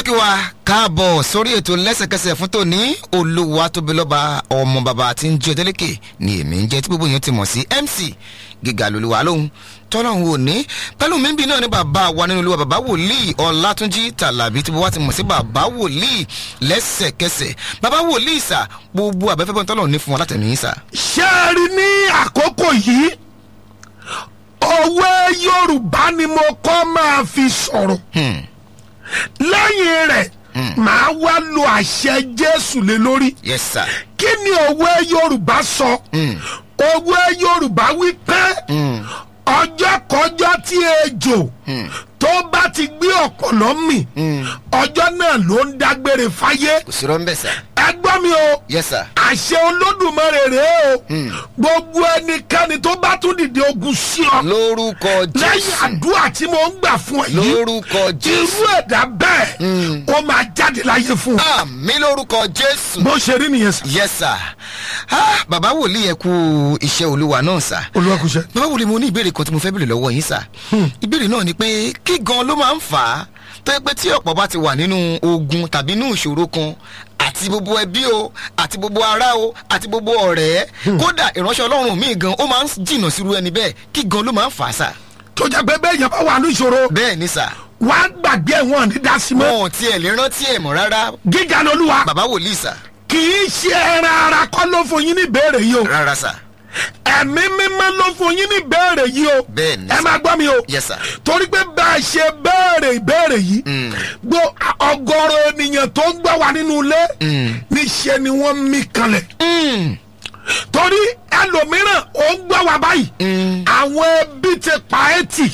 tún kí wa káàbọ̀ sórí ètò lẹ́sẹ̀kẹsẹ̀ fún tòní olúwa tóbi lọ́ba ọmọ bàbá tí ń jẹ́ ọdẹ́lẹ́kẹ̀ ni èmi ń jẹ́ tí gbogbo yẹn ti mọ̀ sí mc gíga lolúwa lóhun tọ́lọ́hún ò ní pẹ̀lú mímbi náà ní bàbá wa nínú olúwa bàbá wòlíì ọ̀làtúnjì tàlàbí tí wọ́n ti mọ̀ sí bàbá wòlíì lẹ́sẹ̀kẹsẹ̀ bàbá wòlíì sà gbogbo àbẹ́fẹ́ bọ́n tọ́lọ́hún ní fún wọn látẹ̀mí sà. ṣé ẹ rí ní àkókò yìí òwe yorùbá ni mo kọ́ máa fi sọ̀rọ̀ lẹ́yìn rẹ̀ màá wá lo àṣẹ jésù lé lórí yes sir. kí ni òwe yorùbá sọ òwe yorùbá wí pé ọjọ́ kọjọ́ tí ejò tó bá ti gbé ọ̀pọ̀lọ́ mì ọjọ́ náà ló ń dágbére fáyé kò sí rọ́ńbẹ́ sà. ẹ gbọ́ mi o yes sir. àṣẹ olódùmarè rèé o gbogbo ẹnikẹ́ni tó bá tún dìde ogun sí ọ lórúkọ lẹ́yìn jésù àdúrà tí mo ń gbà fún ẹ yìí lórúkọ jésù irú ẹ̀dá bẹ́ẹ̀ ó máa jáde láyé fún un àmì lórúkọ jésù. bó ṣe rí nìyẹn sà yes sir. ah, bàbá wòlíì ẹ kú iṣẹ́ olúwa náà sà. olùwàkùsẹ. bàbá wòlíì mo ní ìbéèrè kan tí mo fẹ́ béèrè lọ́wọ́ yín sà. ìbéèrè náà ni pé kí gan ló máa ń fà á tó yẹ pé tí ọ̀pọ̀ bá ti wà nínú ogun tàbí inú ìṣòro kan àti gbogbo ẹbí o àti gbogbo ará o àti gbogbo ọ̀rẹ́ kódà ìránṣẹ́ ọlọ́run míì gan ó máa ń jìnnà sírú ẹni bẹ́ẹ̀ kí gan ló máa ń fà á sà. tó jẹ́ pé bẹ́ẹ̀ yẹn bá wà ní ìṣòro bẹ́ẹ̀ ni sà wà á gbàgbé wọn ní dasímọ́ wọn ò tiẹ̀ lè rántí ẹ̀ mọ́ rárá gíga lolúwa bàbá wòlíì sà kì í ṣe ẹran ara kọ́ ló fún yín ní ìbéèrè yìí o rárá sà ẹ̀mí mímọ́ ló fún yín ní ìbéèrè yìí o Bẹ́ẹ̀ ni ẹ sà. máa gbọ́ mi o yes sir. torí pé bá a ṣe béèrè ìbéèrè yìí gbọ́ ọgọ́rọ̀ ènìyàn tó ń gbọ́ wa nínú ilé níṣẹ́ ni wọ́n mí kanlẹ̀ Mm. torí ẹlòmíràn ó ń gbọ́ wa báyìí àwọn ẹbí ti pa ẹ́ tì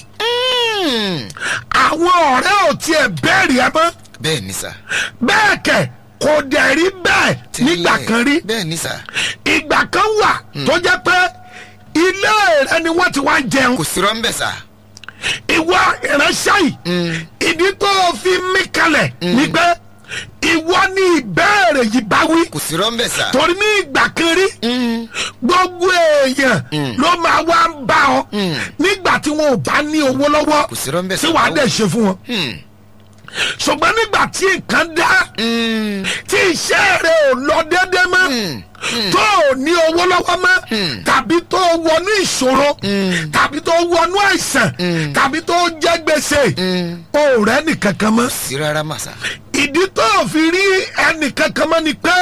Mm. àwọn ọ̀rẹ́ ò tiẹ̀ béèrè ẹ mọ́ bẹ́ẹ̀ ni sà. bẹ́ẹ̀ kẹ̀ kò dẹ̀ rí bẹ́ẹ̀ nígbà Tẹ́lẹ̀. kan rí bẹ́ẹ̀ ni sà. ìgbà kan wà tó jẹ́ pé ilé rẹ ni wọ́n ti wá ń jẹun kò sí rọ́ńbẹ́ sà. ìwọ ìránṣẹ́ yìí ìdí tó o fi mí kalẹ̀ ni pé ìwọ ní ìbéèrè yìí bá wí kò sí rọ́ńbẹ́ sà. torí ní ìgbà kan rí gbogbo èèyàn ló máa wá ń bá ọ nígbà tí wọn ò bá ní owó lọ́wọ́ kò sí rọ́ńbẹ́ sà. tí wàá dẹ̀ ṣe fún wọn Mm. ṣùgbọ́n nígbà tí nǹkan dá Mm. tí iṣẹ́ rẹ ò lọ déédéé mọ́ tó o ní owó lọ́wọ́ mọ́ tàbí tó o wọnú ìṣòro tàbí tó o wọnú àìsàn tàbí tó o jẹ́ gbèsè o ò rẹ́ nìkankan mọ́ sí rárá mà sà. ìdí tó o fi rí ẹnìkankan mọ́ ni pé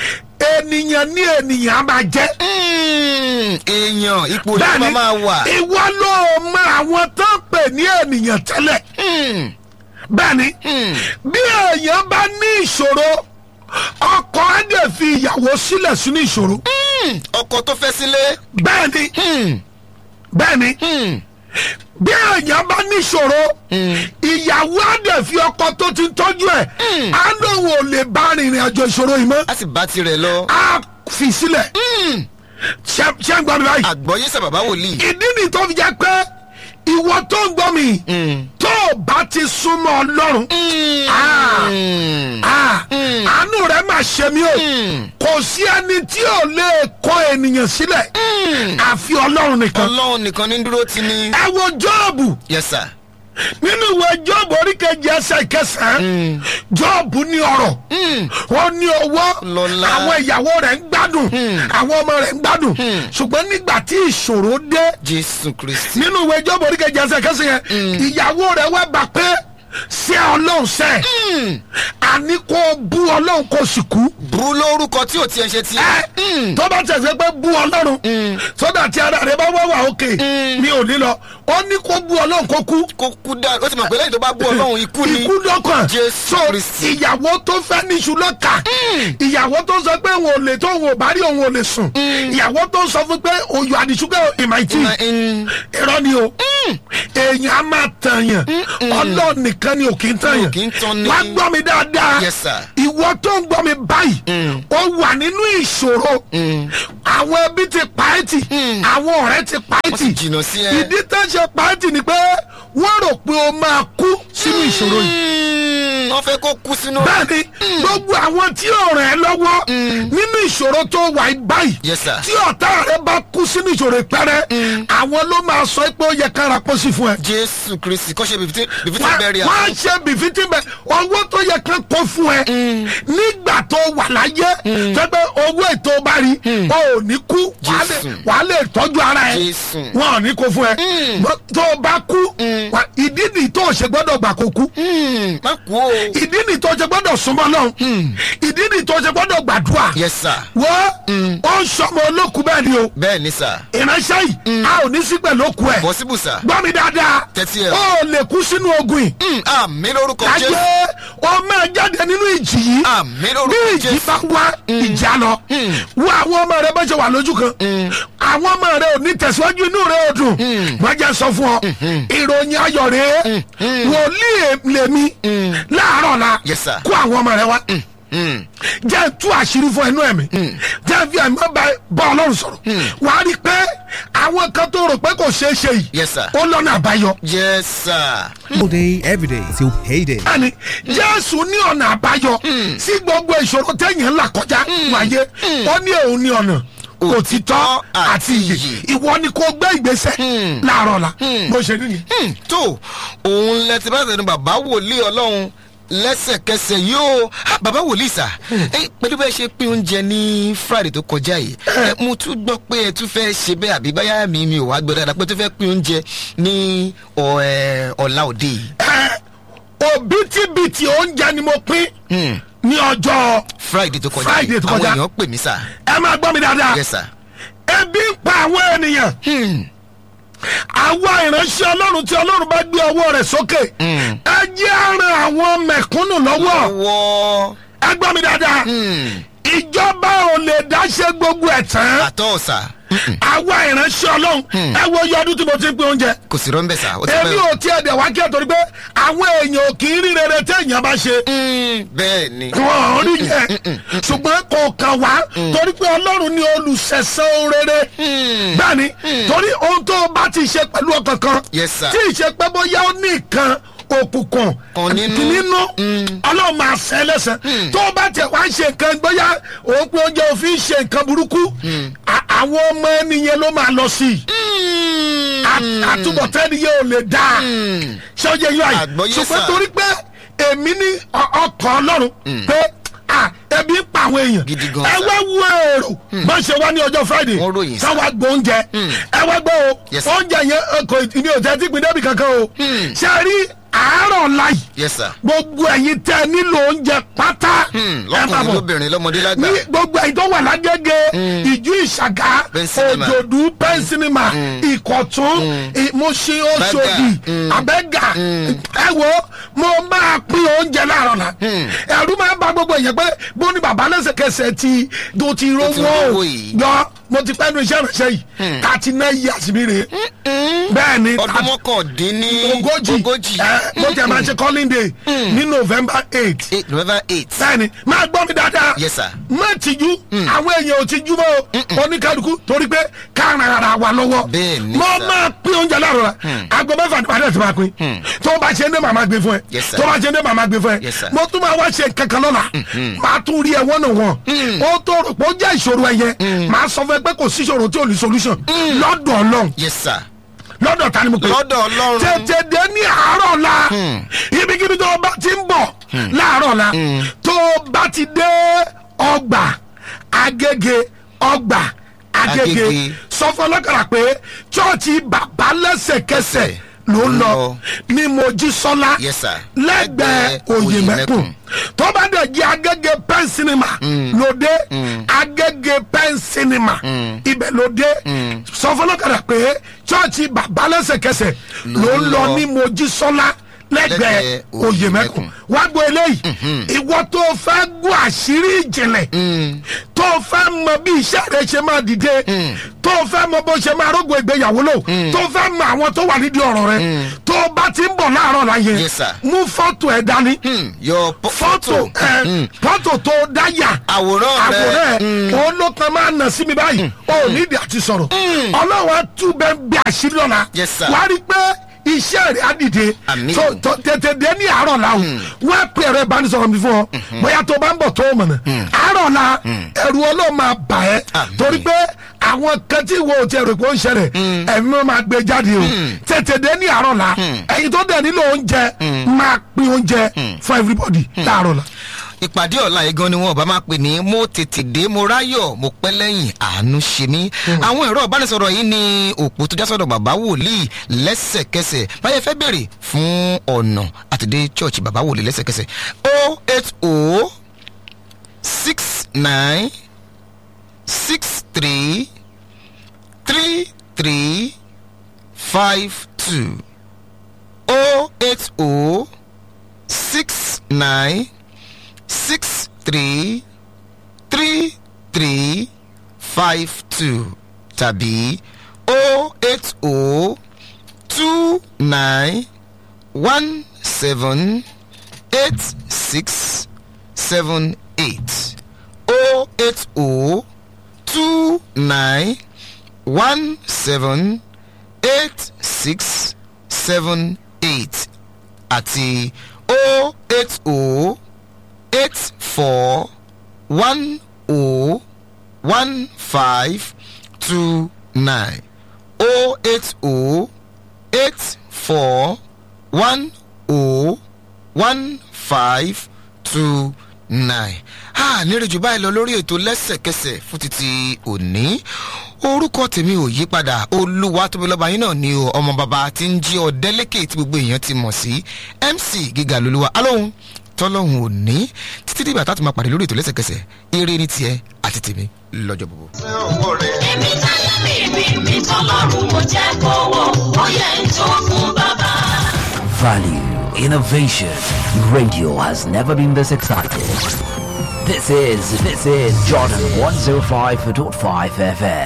ènìyàn ní ènìyàn á máa jẹ́ Mm. èèyàn ipò yìí bẹ́ẹ̀ni máa máa wà. ìwọ ló mọ àwọn tó ń pè ní ènìyàn tẹ́lẹ̀ Mm. bẹ́ẹ̀ni bí èèyàn bá ní ìṣòro ọkọ á dẹ̀ fi ìyàwó sílẹ̀ sínú ìṣòro Mm. ọkọ tó fẹ́ sílé. bẹ́ẹ̀ni Mm. bẹ́ẹ̀ni Mm. bí èèyàn bá ní ìṣòro ìyàwó á dẹ̀ fi ọkọ tó ti ń tọ́jú ẹ̀ á lóun ò lè bá rìnrìn àjò ìṣòro yìí mọ́ a sì bá tirẹ̀ lọ. á fi sílẹ̀ ṣé ṣé ń gbọ́ mi báyìí àgbọ̀yé sà bàbá wòlíì. ìdí ni tó fi jẹ́ pé ìwọ tó ń gbọ́ mi tó o bá ti súnmọ́ ọlọ́run Ah. Mm. Ah, àánú rẹ máa ṣe mí o kò sí ẹni tí ò lè kọ ènìyàn sílẹ̀ àfi ọlọ́run nìkan ọlọ́run nìkan ní dúró ti ní. ẹ wo jọ́ọ̀bù yes sir. nínú ìwé jọ́ọ̀bù oríkejì ẹsẹ̀ kẹsàn-án jọ́ọ̀bù ní ọ̀rọ̀ ó ní owó Lọ́lá. àwọn ìyàwó rẹ̀ ń gbádùn àwọn ọmọ rẹ̀ ń gbádùn ṣùgbọ́n nígbà tí ìṣòro dé jésù kristi. nínú ìwé jọ́ọ̀bù oríkejì ẹsẹ̀ kẹsàn-án yẹn ìyàwó rẹ̀ wá bà pé ṣé ọlọ́run sẹ́ àní kó bú ọlọ́run kó sì kú burú lórúkọ tí ò tiẹ̀ ṣe tiẹ̀. ẹ tó bá tẹ̀sẹ̀ pé bú ọlọ́run sódà tí ara rẹ bá wá wà òkè mi ò ní lọ ó ní kó bú ọlọ́run kó kú kó kú dá ó ti mọ̀ pé lẹ́yìn tó bá bú ọlọ́run ikú ni. ikú lọ́kàn Jésù so Kristi. ìyàwó tó fẹ́ níṣu lọ́kà ìyàwó tó sọ pé òun ò lè tó òun ò bá rí òun ò lè sùn ìyàwó tó sọ fún pé òyò àdìsúgbẹ́ ìmàìtì Mm. irọ́ ni o èèyàn á máa tàyàn ọlọ́run nìkan ni ò kì í tàyàn kì í tán ni. wá gbọ́ mi dáadáa Yes, sir. ìwọ tó ń gbọ́ mi báyìí ó wà nínú ìṣòro àwọn ẹbí ti pa ẹ́ tì àwọn ọ̀rẹ́ ti pa ẹ́ wọ́n tì ti jìnnà sí ẹ. ìdí tó ṣe pa ẹ́ tì ni pé wọ́n rò pé o máa kú sínú ìṣòro yìí Mm. wọ́n fẹ́ kó kú sínú. bẹ́ẹ̀ni gbogbo àwọn tí ò ràn ẹ́ lọ́wọ́ nínú ìṣòro tó wà yìí báyìí Yes, sir. tí ọ̀tá rẹ bá kú sínú ìṣòro ìpẹ́rẹ́ àwọn ló máa sọ pé ó yẹ kára pósí fún ẹ jésù kristi kọ́ ṣe bìfítì bìfítì wọ́n bẹ́ẹ̀rì wọ́n á ṣe bìfítì bẹ́ẹ̀ owó tó yẹ ká kó fún ẹ nígbà tó wà láyé tẹ́gbẹ́ owó ètò bá rí o ò ní kú wàá lè- Jésù. wàá lè tọ́jú ara ẹ Jésù. wọn ò ní kó fún ẹ Bọ́- tó o bá kú wà- ìdí nìyí tó o ṣe gbọ́dọ̀ gbà kó kú Hmm, má kú o. ìdí nìyí tó o ṣe gbọ́dọ̀ súnmọ́ náà ìdí nìyí tó o ṣe gbọ́dọ̀ gbàdúrà yes sir. wọ́n ó ń sọmọ olókùú bẹ́ẹ̀ ni o bẹ́ẹ̀ ni sir. ìránṣẹ́ yìí a ò ní sí pẹ̀lú òkú ẹ̀ possible sir. gbọ́ mi dáadáa Tẹ́tí ẹ̀. ó lè kú sínú ogun yìí Hmm, àmì lórúkọ láyé jésù. ó máa jáde nínú ìjì yìí àmì bí lórúkọ ìjì jésù. bá wá ìjà lọ wo àwọn ọmọ rẹ bá ṣe wà lójú kan àwọn ọmọ rẹ ò ní tẹ̀síwájú inú rẹ ò dùn wọ́n jẹ́ sọ fún ọ ìròyìn ayọ̀ rẹ wòlíì lèmi láàárọ̀ la Yes, sir. kó àwọn ọmọ rẹ wá Hmm, jẹ́ tú àṣírí fún ẹnu ẹ̀mí jẹ́ fi ẹ̀mí bá bá ọlọ́run sọ̀rọ̀ wà á rí i pé àwọn kan tó rò pé kò ṣeé ṣe yìí Yes, sir. ó lọ́nà àbáyọ. yes sir. all day, every day till payday. bẹ́ẹ̀ni jésù ní ọ̀nà àbáyọ sí gbogbo ìṣòro téèyàn là kọjá wáyé ó ní òun ní ọ̀nà òtítọ́ àti ìyè ìwọ ni kò gbé ìgbésẹ̀ láàárọ̀ la bó ṣe nìyí. Hmm, tó òun lẹ ti bá tẹnu bàbá wòlíì ọlọ́run lẹ́sẹ̀kẹsẹ̀ yóò Ah, bàbá wòlíì sà ẹ pẹ̀lú bẹ́ẹ̀ ṣe pín oúnjẹ ní friday tó kọjá yìí ẹ, mo tún gbọ́ pé ẹ tún fẹ́ ṣe bẹ́ẹ̀ àbí báyà mi mi ò wá gbọ́ dáadáa pé tún fẹ́ pín oúnjẹ ní ọ- ẹ, ọ̀la òde yìí. ẹ òbítíbitì oúnjẹ ni mo pín ní ọjọ́ friday tó kọjá Friday yìí tó àwọn kọjá. èèyàn pè mí sà. ẹ máa gbọ́ mi dáadáa yes sir. ebi ń pa àwọn ènìyàn Hmm, àwa ìránṣẹ́ ọlọ́run tí ọlọ́run bá gbé ọwọ́ rẹ̀ sókè ẹ jẹ́ àrùn àwọn mẹ̀kúnnù lọ́wọ́ wọ́ ẹ gbọ́ mi dáadáa ìjọba ò lè dáṣe gbogbo ẹ̀ tán àtọ́ sà àwa ìránṣẹ́ ọlọ́run ẹ wo iye ọdún tí mo ti ń pín oúnjẹ kò sí rọ́ńbẹ́ sà ó ti èmi pẹ́ ò tiẹ̀ dẹ̀ wá kí ẹ torí pé àwọn èèyàn ò kì í rí rere téèyàn bá ṣe Hmm, bẹ́ẹ̀ ni. wọn ò rí yẹn ṣùgbọ́n kò kàn wá torí pé ọlọ́run ni olùṣẹ̀ṣẹ̀ oore bẹ́ẹ̀ni torí ohun tó o bá ti ṣe pẹ̀lú ọkàn kan Yes, sir. tí ì ṣe pé bóyá ó ní nǹkan òkùnkùn Kan nínú. nínú ọlọ́run máa ṣẹ́ lẹ́sẹ̀ tó o bá tẹ̀ wá ṣe nǹkan bóyá òun pé oúnjẹ òfin ṣe nǹkan burúkú à- àwọn ọmọ ẹnìyẹn ló máa lọ sí i À- àtúbọ̀tán ẹnìyẹn ò lè dáa ṣé ó yẹ yín àyè Àgbọ́yé, ṣùgbọ́n sir. torí pé èmi ní ọ- ọkàn ọlọ́run pé à, ebi ń pa àwọn èèyàn Gidi gan, ẹ sir. wá wo èrò bá ṣe wá ní ọjọ́ friday Wọ́n ròyìn, ká sir. wá gbọ́ oúnjẹ ẹ wá gbọ́ o Yes, sir. oúnjẹ yẹn ẹ, kò ní òtẹ́ tí pin débi kankan o ṣe a rí àárọ̀ láì yes sir. gbogbo ẹ̀yin tẹ́ nílò oúnjẹ pátá Hmm, ẹ máa lọ́kùnrin bọ̀ lóbìnrin lọ́mọdé lágbà. ní gbogbo ẹ̀yin tó wà lágége ìjú ìṣàgá Pẹ́ńsínímà. òjòdú pẹ́ńsínímà ìkọ̀tún ìmúṣin oṣòdì àbẹ́gà ẹ wo mo máa pín oúnjẹ láàárọ̀ la ẹ̀rú máa ń ba gbogbo èèyàn pé bó ní bàbá lẹ́sẹ̀kẹsẹ̀ ti tó ti rówó rówó yìí. yọ mo ti pẹ́ nu iṣẹ́ ìránṣẹ́ yìí thirty nine years mi rèé bẹ́ẹ̀ ni ọdún thirty- mọ́kàndínní ogójì ogójì ẹ mo tẹ̀ máa ṣe calling day ní november eight eight november eight. bẹ́ẹ̀ni máa gbọ́ mi dáadáa. Yes, sir. má tìjú àwọn èèyàn ò tìjú mọ́ o oníkálukú torí pé káàrin ara wa lọ́wọ́. Bẹ́ẹ̀ni, mo sir. máa pín oúnjẹ láàárọ̀ la aago mẹ́fà ní padà tí máa pín. tó o bá ṣe ní màmá gbé fún ẹ. Yes, sir. tó o bá ṣe ní màmá gbé fún ẹ. Yes, sir. mo tún máa wá ṣe kankan lọ́la. máa tún rí ẹ wọ́n nà wọ́n. ó tó rò pé ó jẹ́ ìṣòro ẹ yẹn. máa sọ fún ẹ pé kò sí ìṣòro tí ò ní solution. lọ́dọ̀ ọlọ́run yes sir. lọ́dọ̀ ta ni mo pè é lọ́dọ̀ ọlọ́run. tètè dé ní àárọ̀ la ibikíbi tó o bá ti ń bọ̀ láàárọ̀ la tó o bá ti dé ọgbà agége ọgbà agége Agége. sọ fún ọlọ́kàrà pé chọ́ọ̀chì bàbá lẹ́sẹ̀kẹsẹ̀ ló ń lọ lọ. ní mojísọ́lá Yes, sir. lẹ́gbẹ̀ẹ́ Lẹ́gbẹ̀ẹ́ òyìnbẹ́kùn Òyèmẹ́kùn. tó bá dẹ̀ jẹ́ agége pen cinema lóde agége pen cinema ibẹ̀ lóde sọ fún ọlọ́kàrà pé chọ́ọ̀chì bàbá lẹ́sẹ̀kẹsẹ̀ ló ń lọ ní mojísọ́lá lẹ́gbẹ̀ẹ́ Lẹ́gbẹ̀ẹ́ òyìnbẹ́kùn Òyèmẹ́kùn. wá gbọ́ eléyìí ìwọ tó fẹ́ gún àṣírí ìjìnlẹ̀ tó fẹ́ mọ bí iṣẹ́ rẹ ṣe máa dìde tó fẹ́ mọ bó ṣe máa rógbò ìgbéyàwó lò tó fẹ́ mọ àwọn tó wà nídìí ọ̀rọ̀ rẹ tó bá ti ń bọ̀ láàárọ̀ láyé Yes, sir. mú fọ́tò ẹ̀ dání Hmm, your po- fọ́tò ẹ̀ fọ́tò tó dáyà Àwòrán rẹ. àwòrán ẹ̀ òun ló kan máa nà sí mi báyìí ó nídìí àti sọ̀rọ̀ ọlọ́wọ́ tún bẹ́ẹ̀ bí àṣírí ọ̀la Yes, sir. wàá rí i pé iṣẹ́ rẹ̀ á dìde Àmín. so tó tètè dé ní àárọ̀ la o wọ́n á pè ẹ̀rọ ìbánisọ̀rọ̀ mi fún ọ bóyá tó bá ń bọ̀ tó o mọ̀nà àárọ̀ la ẹ̀rù ọlọ́ọ̀ máa bà ẹ́ Àmín. torí pé àwọn kan tí wo ti ẹ̀rọ pé ó ń ṣẹlẹ̀ ẹ̀mí wọn máa gbé jáde o tètè dé ní àárọ̀ la ẹ̀yin tó dẹ̀ nílò oúnjẹ máa pín oúnjẹ fún everybody láàárọ̀ la. ìpàdé ọ̀la yìí gan ni wọn ò bá máa pè ní mo tètè dé mo ráyọ̀ mo pẹ́ lẹ́yìn àánú ṣe mí. àwọn ẹ̀rọ ìbánisọ̀rọ̀ yìí ni òpó tó já sọ̀dọ̀ bàbá wòlíì lẹ́sẹ̀kẹsẹ̀ báyẹn fẹ́ bèrè fún ọ̀nà àtidé church bàbá wòlíì lẹ́sẹ̀kẹsẹ̀ o eight o six nine six three three three five two o eight o six nine six three three three five two tàbí o eight o two nine one seven eight six seven eight o eight o two nine one seven eight six seven eight àti o eight o eight four one o one five two nine o eight o eight four one o one five two nine. a nírèjù báyìí lọ lórí ètò lẹ́sẹ̀kẹsẹ̀ fún títí òní orúkọ tèmi ò yí padà olúwa tóbi lọ́ba yín náà ni o ọmọ bàbá tí ń jí ọ̀dẹ́lẹ́kẹ̀ tí gbogbo èèyàn ti mọ̀ sí mc gíga lolúwa alóhùn tọ́lọ́hùn òní títí dìgbà tá a ti máa pàdé lórí ètò lẹ́sẹ̀kẹsẹ̀ eré ní tiẹ̀ àti tèmi lọ́jọ́ gbogbo. èmi táyà mi mi mi tọ́lọ́run mo jẹ́ kówó ó yẹ ń tó fún bàbá. Value, innovation. Radio has never been this excited. This is, this is Jordan 105.5 FM.